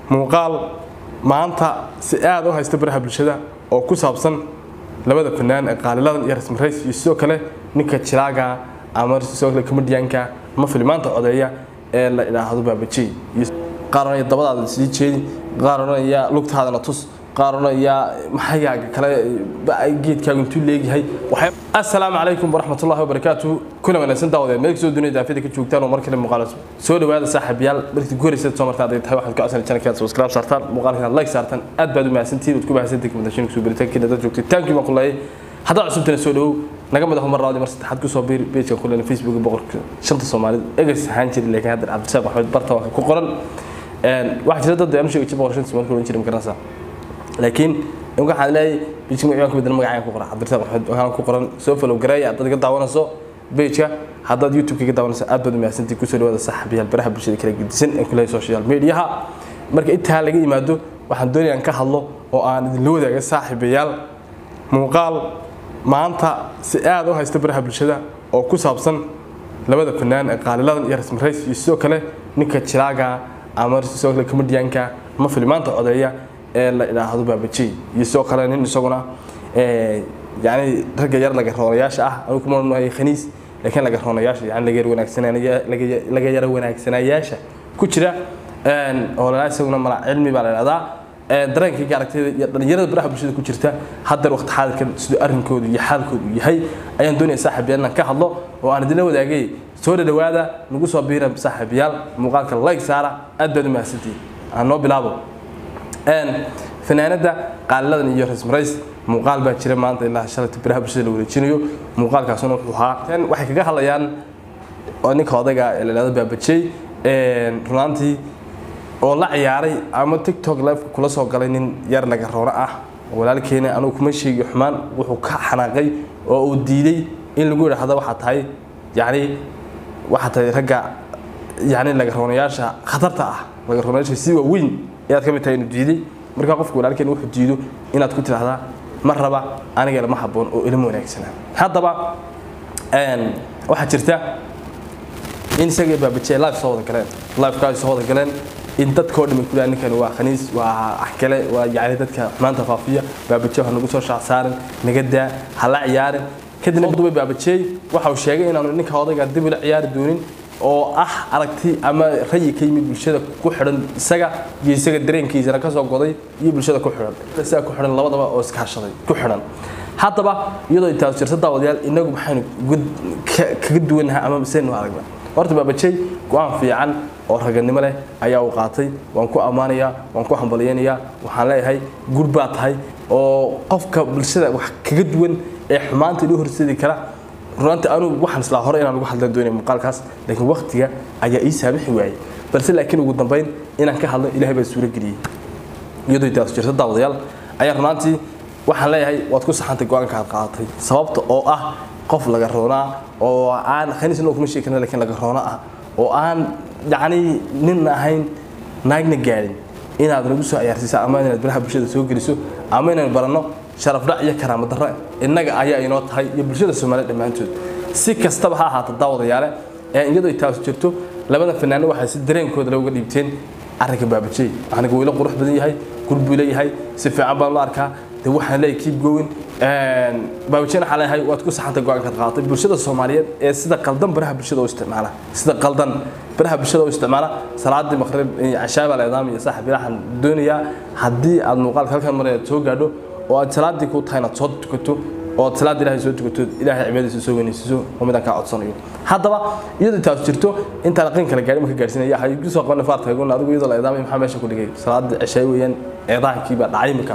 muuqaal maanta si aad u haysta baraha bulshada oo ku saabsan labada fanaan ee qaaliladan iyo rasmi rays iyo sidoo kale ninka jiraaga ama sidoo kale comedianka ama filimaanta codeeya ee la idhaahdo baabajey qaar oranaya dabadaada sii jeedi qaar oranaya lugtaadana tus qaar oranaya maxayaaga kale geedkaagu intuu leegyahay assalaamu calaykum waraxmatullahi wabarakaatu kuna wanaagsan daawadee meel kasoo dunida daafida ka joogtaan oo mar kale muuqaal soo dhawaada saaxiibayaal markii ku horeysa soo martaan tahay waxaad ka codsanay channelka subscribe saartaan muuqaalka like saartaan aad baad u mahadsantihiin waad ku mahadsantihiin commentation kusoo biritaankiina dad joogtay taankii baan ku leeyay haddaad cusubtana soo dhawow naga madax mar raadi mar saddexaad kusoo biir pageka ku leena facebook boqorka shanta soomaalida egas ahaan jiray laakiin hadda cabdisaaq axmed barta waa ku qoran waxaa jira dad aan u sheegay jir boqor shanta soomaalida oran jiray magaranaysaa laakiin waxaan leeyahay pageka magacaan ku bedel magacaan ku qoran cabdisaaq axmed waxaan ku qoran soo follow gareeya haddaad iga daawanayso pageka haddaad youtube ka daawanayso aad baad u mahadsantihiin kusoo dhawaada saaxiibayaal baraha bulshada kala gedisan ee ku leeyahay social mediaha marka intaa laga yimaado waxaan doonaya aan ka hadlo oo aan idinla wadaaga saaxiibayaal muuqaal maanta si aad u haysta baraha bulshada oo ku saabsan labada fanaan ee qaaliladan iyo rasmi rays iyo sidoo kale ninka jiraaga ama sidoo kale comedianka ama filimaanta codeeya ee la idhaahdo baabajey iyo sidoo kale nin isaguna yani ragga yar laga roonayaasha ah anigu kuma nahay khaniis laakiin laga roonayaasha yani laga yar wanaagsanaya laga yara wanaagsanayaasha ku jira oo la isaguna mala cilmi baa la idhahdaa dareenkayga aragtida iyo dhalinyarada baraha bulshada ku jirta haddar waqti xaadirkan siduu arrinkoodu iyo xaalkoodu yahay ayaan doonaya saaxiibayaal inaan ka hadlo oo aan idinla wadaagay soo dhadhawaada nagu soo biira saaxiibayaal muuqaalka like saara aad baad u mahadsantihiin aan noo bilaabo fanaanada qaaliladan iyo rasmi rays muuqaal baa jira maanta ilaa shalata baraha bulshada la wareejinayo muuqaalkaasuna wuxuu ahaa waxay kaga hadlayaan ninka odayga ee la idhahdo baabajey runaantii oo la ciyaaray ama tiktok live kula soo galay nin yar laga roono ah walaalkeena anugu kuma sheegi xumaan wuxuu ka xanaaqay oo uu diiday in lagu yidhaahdo waxaa tahay yani waxaa tahay ragga yani laga roonayaasha khatarta ah laga roonayaasha si waaweyn ayaad ka mid tahay inuu diiday markaa qofka walaalkeena wuxuu diido inaad ku tidhaahdaa ma raba aniga lama habboon oo ilama wanaagsanaa haddaba waxaa jirta in isaga baabajee live soo wada galeen liveka ay soo wada galeen in dadkao dhan ku ninkan waa khaniis waa axkale waa yani dadka xumaanta faafiya baabaje ha nagu soo shacsaarin naga daa ha la ciyaarin kadibna duba baabajeey waxa uu sheegay inaanu ninka odayga dib ula ciyaari doonin oo ah aragti ama rayi ka yimid bulshada ku xidhan isaga iyo isaga dareenkiisana ka soo goday iyo bulshada ku xidhan isaga ku xidhan labadaba oo iskaashaday ku xidhan haddaba iyadoo intaas jirta daawadayaal inagu maxaynu kaga duwanahay ama miseynu aragna horta baabajey go-aan fiican oo raganimo leh ayaa uu qaatay waan ku ammaanayaa waan ku hambalyaynayaa waxaan leeyahay gur baa tahay oo qofka bulshada wax kaga duwan ee xumaanta inoo horseedi kara runtii anugu waxaan islaa hore inaan ugu hadlan doonay muuqaalkaas laakiin waqtiga ayaa ii saamixi waayey balse laakiin ugu dambayn inaan ka hadlo ilaahay baa suuro geliyey iyadoo intaas jirta daawadayaal ayaa runaantii waxaan leeyahay waad ku saxantay go-aanka aad qaadatay sababta oo ah qof laga roonaa oo aan khaniisna kuma sheegi karna lakiin laga roono ah oo aan yacni nin ahayn naagna gaadhin inaad nagu soo ciyaarsiiso ama inaad baraha bulshada soo geliso ama inaan baranno sharaf dhac iyo karaamo darro innaga ayaa inoo tahay iyo bulshada soomaaliya dhammaantood si kastaba ha ahaata daawadayaale ee iyadoo taas jirto labada fanaano waxay si dareenkooda looga dhiibteen arrinka baabajey aniga wuu ila qurux badan yahay gur buu leeyahay si fiican baan la arkaa de waxaan leeyahay keep going baabajeen waxaa leeyahay waad ku saxantay go-aankaad qaadatay bulshada soomaaliyeed ee sida qaldan baraha bulshada u isticmaala sida qaldan baraha bulshada u isticmaala salaadii maqrib cashaaba leedaam iyo saaxib waxaan doonayaa haddii aad muuqaalka halkan mar aad soo gaadho oo aad salaadii ku tahay inaad soo tukato oo aad salaada ilaahay soo tukato ilaahay cibaadadiisa soo weynaysiiso oo midaan kaa codsanayo haddaba iyadoo taas jirto intaan aqin kala gaadhin marka gaarsiinaya waxay igu soo qabanay faarta hagoon adigu iyadoo la eedaamay maxaa meesha ku dhigay salaada cishaay weeyaan eedaankii baa dhacay markaa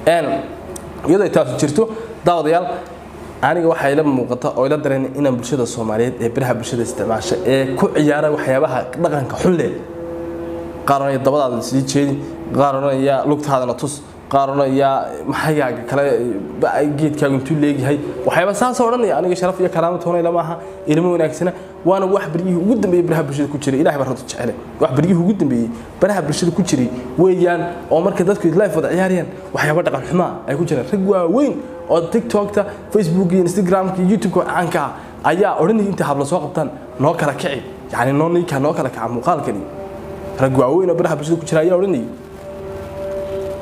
iyadoo taas jirto daawadayaal aniga waxaa ila muuqata oo ila dareen inaan bulshada soomaaliyeed ee baraha bulshada isticmaasha ee ku ciyaara waxyaabaha dhaqanka xun leh qaar oranaya dabadaada sii jeedi qaar oranaya lugtaadana tus qaar oranaya maxayaaga kale geedkaagu intuu leegyahay waxyaaba saasoo odhanaya aniga sharaf iyo karaamo toona ilama aha ilmo wanaagsana waana wax baryihii ugu dambeeyey baraha bulshada ku jiray ilahay baa runta jecele wax baryihii ugu dambeeyey baraha bulshada ku jiray weeyaan oo marka dadku life wada ciyaarayaan waxyaaba dhaqan xumaa ay ku jiraan rag waaweyn oo tiktokta facebook iyo instagramka iyo youtubeka caanka ah ayaa odhanaya intay habla soo qabtaan noo kala kici yani noo ninka noo kala kaca muuqaalkani rag waaweyn oo baraha bulshada ku jira ayaa odhanayay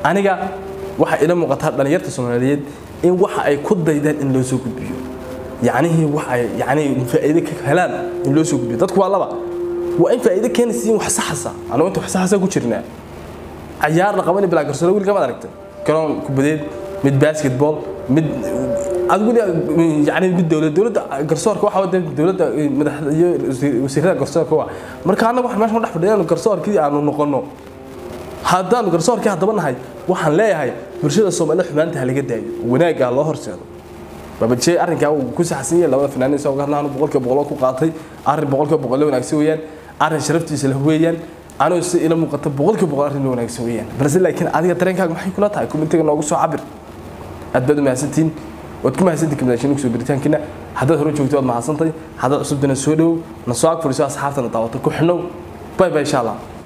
aniga waxaa ila muuqataa dhalinyarta soomaaliyeed in waxa ay ku daydaan in loo soo gudbiyo yacnihii waxa ay yacni faa'iido ka helaan in loo soo gudbiyo dadku waa laba waa in faa'iido keenaysa in wax saxasa anigu inta wax saxasa ku jirnaa cayaar la qabanay bilaa garsoola wiilka ma aragtay garoon kubadeed mid basketball mid adigu yani mid dowlad dowladda garsoorka waxa wada dowladda madaxda iyo wasiirada garsoorka waa marka annaga waxaan meeshan dhex fadhiyaan garsoorkii aanu noqono haddaanu garsoorkii haddaba nahay waxaan leeyahay bulshada soomaalida xumaanta ha laga daayo wanaagga loo horseedo babajee arrinkaa uu ku saxsan yahay labada fanaaniin soo garnaanu boqolkiiba boqol ku qaatay arrin boqolkiiba boqol wanaagsan weeyaan arrin sharaftiisa leh weeyaan anuu si ila muuqata boqolkiiba boqol arrin wanaagsan weeyaan balse laakiin adiga dareenkaaga maxay kula tahay kumitiga noogu soo cabir aad baad u mahadsantihiin waad ku mahadsantihin kamadaashin kusoo biritaankiina haddaad hore joogto waad mahadsantay haddaad cusubdana soo dhowow na soo ag fadhiso asxaabtana daawata ku xidhnow bay bay insha allah